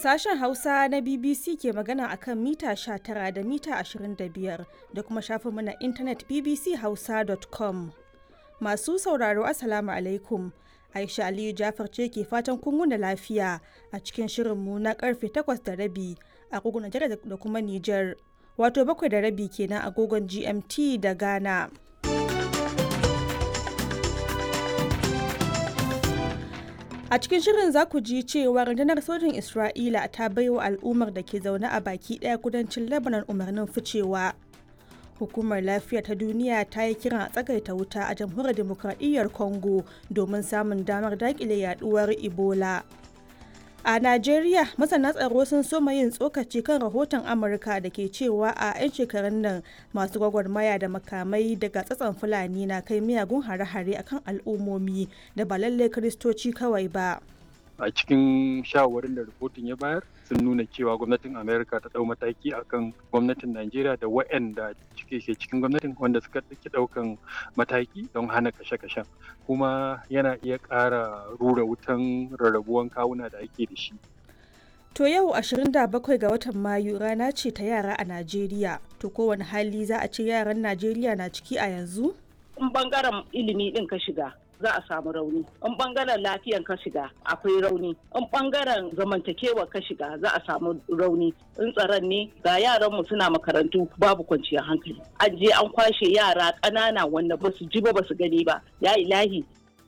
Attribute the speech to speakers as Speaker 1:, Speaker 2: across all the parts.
Speaker 1: Sashen Hausa na BBC ke magana a kan mita 19 da mita 25 da kuma shafinmu na intanet bbchausa.com. Masu sauraro Assalamu alaikum. Aisha Aliyu Jafar ce ke fatan kun wuni lafiya a cikin shirinmu na karfe 8 da rabi a agogon Najeriya da kuma Nijar. Wato bakwai da rabi kenan agogon GMT da Ghana. A cikin shirin za ku ji cewa rundunar sojin Isra'ila ta baiwa al'ummar da ke zaune a baki ɗaya kudancin Lebanon umarnin ficewa. Hukumar lafiya ta duniya ta yi kiran a tsagaita wuta a jamhuriyar demokradiyyar Congo domin samun damar daƙile yaduwar Ebola. A Najeriya, masana tsaro sun soma yin tsokaci kan rahoton Amurka da ke cewa a 'yan shekarun nan masu gwagwarmaya da makamai daga tsatson Fulani na kai miyagun hare-hare akan al'ummomi da ba lallai Kiristoci kawai ba.
Speaker 2: a cikin shawarwarin da rahoton ya bayar sun nuna cewa gwamnatin amerika ta dau mataki akan gwamnatin najeriya da waɗanda cike ke cikin gwamnatin wanda suka ɗauki ɗaukan mataki don hana kashe-kashen kuma yana iya ƙara rura wutan rarrabuwan kawuna da ake da shi
Speaker 1: To yau 27 ga watan Mayu rana ce ta yara a Najeriya. To kowane hali za a ce yaran Najeriya na ciki a yanzu?
Speaker 3: In bangaren ilimi ɗin ka shiga, za a samu rauni in bangaren lafiyan ka shiga akwai rauni in bangaren zamantakewa ka shiga za a samu rauni in tsaron ne ga yaran mu suna makarantu babu kwanciyar hankali an je an kwashe yara ƙanana wanda ba su ji ba ba su gani ba ya ilahi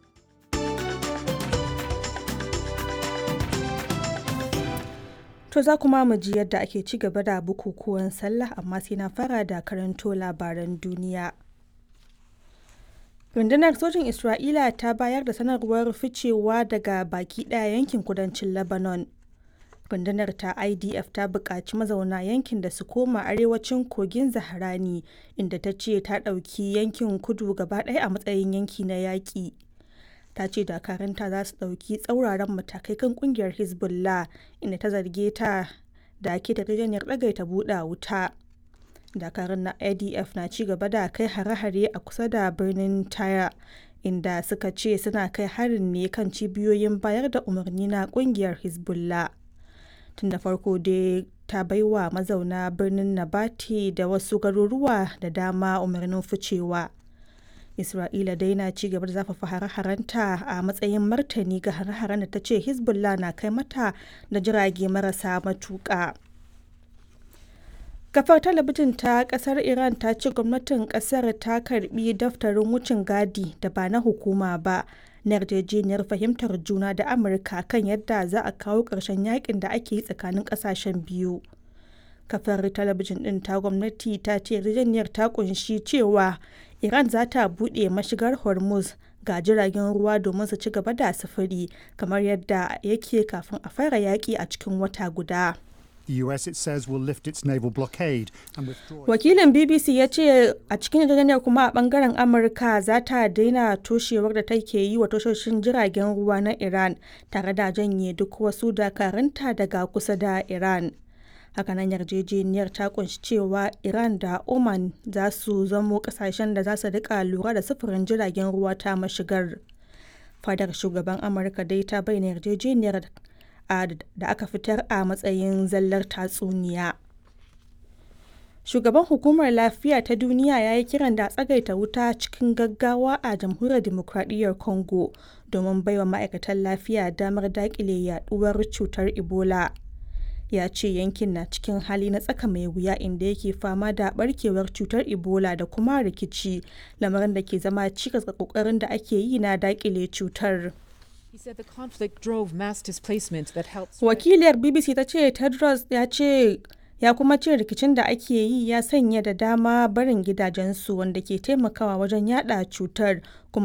Speaker 1: To za kuma mu ji yadda ake ci gaba da bukukuwan sallah amma sai na fara da karanto labaran duniya. rundunar sojin isra'ila ta bayar da sanarwar ficewa daga baki daya yankin kudancin lebanon rundunar ta idf ta buƙaci mazauna yankin da su koma arewacin kogin zaharani inda ta ce ta ɗauki yankin kudu gaba ɗaya a matsayin yanki na yaƙi ta ce dakaranta za su ɗauki tsauraran matakai kan ƙungiyar hezbollah inda ta zarge ta da ke da ɗagaita buɗe wuta dakarun na adf na ci gaba da kai hare-hare a kusa da birnin taya inda suka ce suna kai harin ne kan cibiyoyin bayar da umarni na kungiyar hezbollah tun da farko dai ta baiwa mazauna birnin nabati da wasu garuruwa da dama umarnin ficewa isra'ila dai na ci gaba da zafafa hare-harenta a matsayin martani ga hare-haren da ta ce hezbollah na kai mata da jirage marasa matuƙa. kafar talabijin ta kasar iran ta ce gwamnatin kasar ta karbi daftarin wucin gadi da ba na hukuma ba na yarjejeniyar fahimtar juna da amurka kan yadda za a kawo ƙarshen yakin da ake yi tsakanin ƙasashen biyu kafar talabijin ɗin ta gwamnati ta ce yarjejeniyar ta kunshi cewa iran za ta buɗe mashigar hormuz ga jiragen ruwa domin su ci gaba da sufuri kamar yadda yake kafin a fara yaƙi a cikin wata guda.
Speaker 4: The US, it says, will lift its naval blockade and withdraw.
Speaker 1: Wakilin BBC ya ce a cikin yarjejeniyar kuma a bangaren Amurka za ta daina toshewar da take yi wa tashoshin jiragen ruwa na Iran tare da janye duk wasu dakarunta daga kusa da Iran. Hakanan yarjejeniyar ta kunshi cewa Iran da Oman za su zamo kasashen da za su rika lura da sufurin jiragen ruwa ta mashigar. Fadar shugaban Amurka dai ta bayyana yarjejeniyar da aka fitar a matsayin zallar tatsuniya. Shugaban Hukumar Lafiya ta Duniya ya yi kiran da tsagaita wuta cikin gaggawa a Jamhuriyar Dimokuraɗiyyar Congo domin baiwa ma'aikatan lafiya damar daƙile yaduwar cutar Ebola. Ya ce yankin na cikin hali na tsaka mai wuya inda yake fama da barkewar cutar Ebola da kuma rikici, lamarin da ke zama cikas ga ƙoƙarin da ake yi na daƙile cutar. Wakiliyar BBC ta ce Tedros ya ce ya kuma ce rikicin da ake yi ya sanya da dama barin gidajensu wanda ke taimakawa wajen yada cutar kuma